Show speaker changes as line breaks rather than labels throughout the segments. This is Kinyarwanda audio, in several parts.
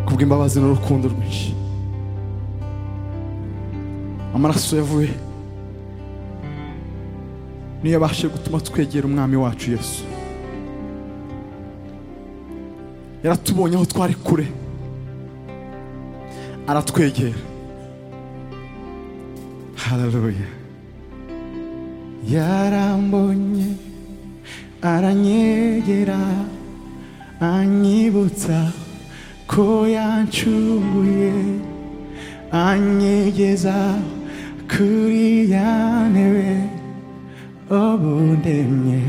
kubw'imbabazi n'urukundo rwinshi amaraso yavuye niyo yabashije gutuma twegera umwami wacu yesu yaratubonye aho twari kure aratwegera haleluya yarambonye aranyegera anyibutsa ko yancunguye anyegeza kuri ya ntebe ubundemye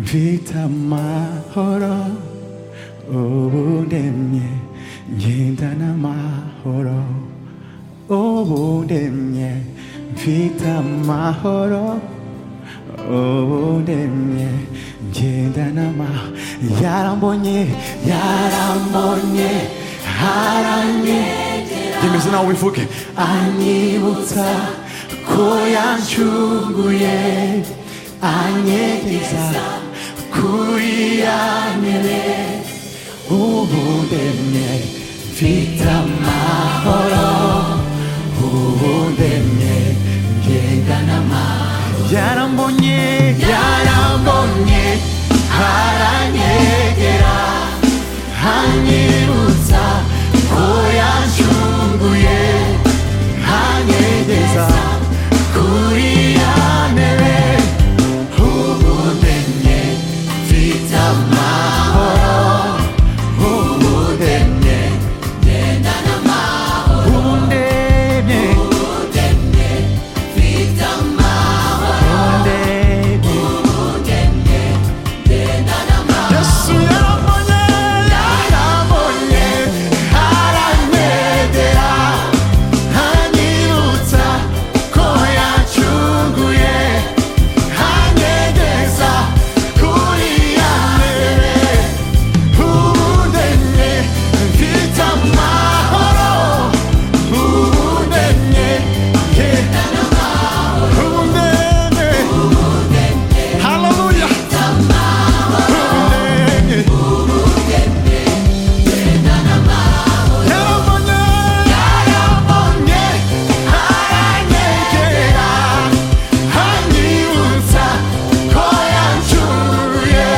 mfite amahoro ubundemye ngendana amahoro ubundemye mfite amahoro ubundemye ngendana ma yarambonye yarambonye haranye yemeze nawe ubivuge anyibutsa ko yancunguye anyegeza kuri yamere ubundemye mfite amahoro ubundemye ngendana amahoro yarambonye yarambonye haranyegera hanyibutsa ko yancunguye hanyegeza kuri ya ntebe ubumenye mfite amahoro ubumenye ngendana amahoro ubumenye ubumenye Yesu yarabonye yarabonye aranegera hanyibutsa ko yacunguye hanyegeza kuri ya mbere ubundemye mfite amahoro ubundemye ngenda n'amahoro ubundemye haleluya ubundemye yarabonye yarabonye aranyegera anyibutsa ko yancunguye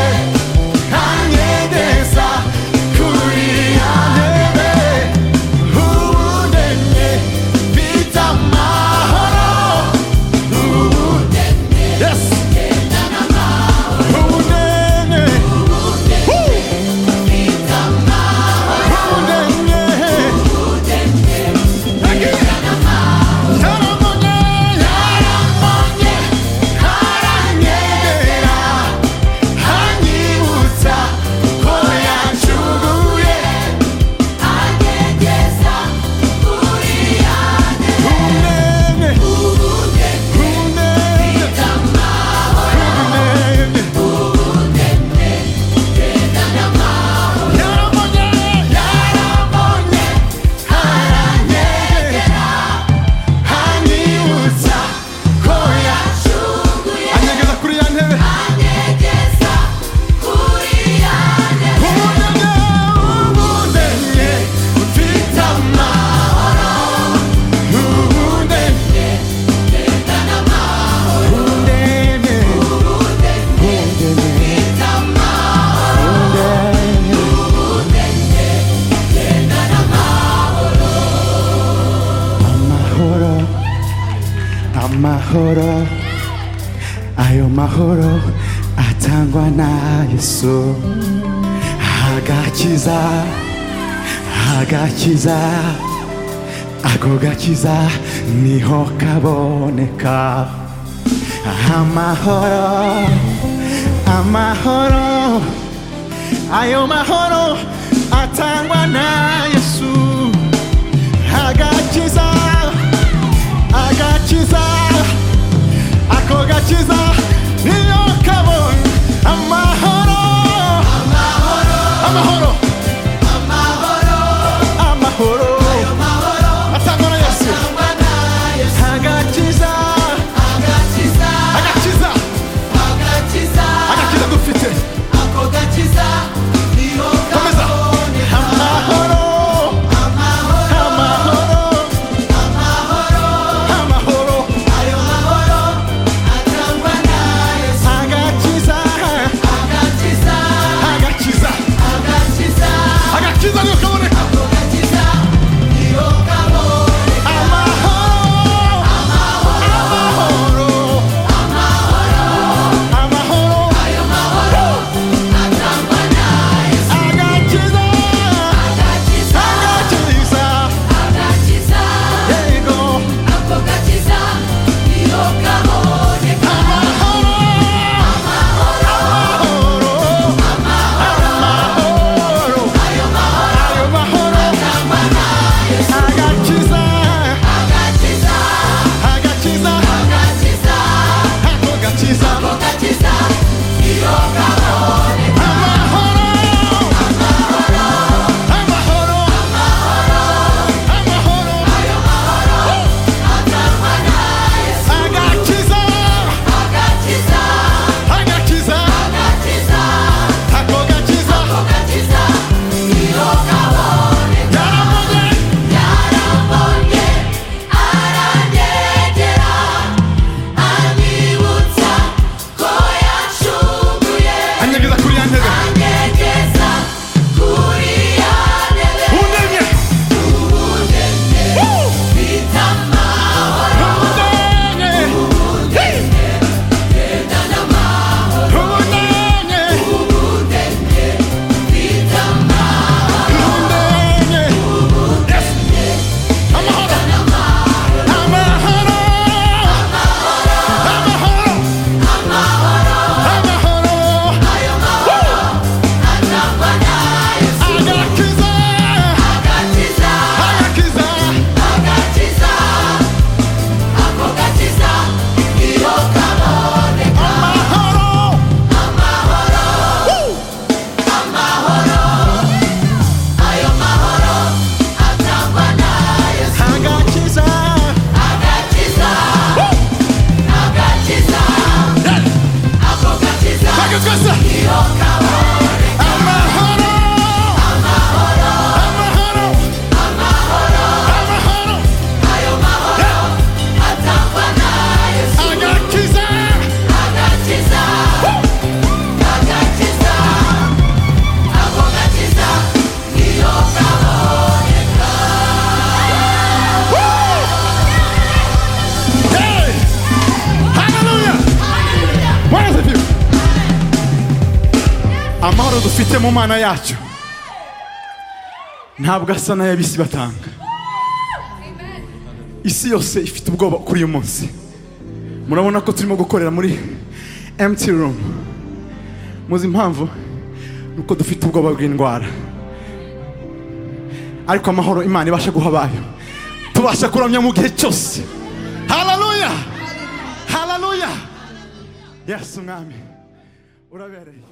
anyegeza kuri ya ntebe ubundemye mfite amahoro ubundemye yes ubundemye Woo! ubundemye Yarabonye, yarabonye, haranyegera, hanyibutsa ko yancuguye, anyegeza kuri yanjye. Umwene, umwene, umwene. Yarabonye, yarabonye, haranyegera, anyibutsa ko yacunguye anyegeza kuri ya ntebe ubunebwe ubunebwe mfite amahoro ubunebwe ubunebwe ubunebwe mfite amahoro ubunebwe amahoro amahoro ayo mahoro atangwa na yesu agakiza agakiza ako gakiza niho kaboneka amahoro amahoro ayo mahoro atangwa na yesu agakiza agakiza ako gakiza niyo kabonye amahoro amahoro amahoro atangwa na yesu agakiza agakiza agakiza dufite komeza bifite mu mana yacyo ntabwo asa n'ay'ab'isi batanga isi yose ifite ubwoba kuri uyu munsi murabona ko turimo gukorera muri empty room muzi impamvu ni uko dufite ubwoba bw'indwara ariko amahoro imana ibasha guha abayo tubasha kuramya mu gihe cyose hararuya hararuya yesu umwami urabereye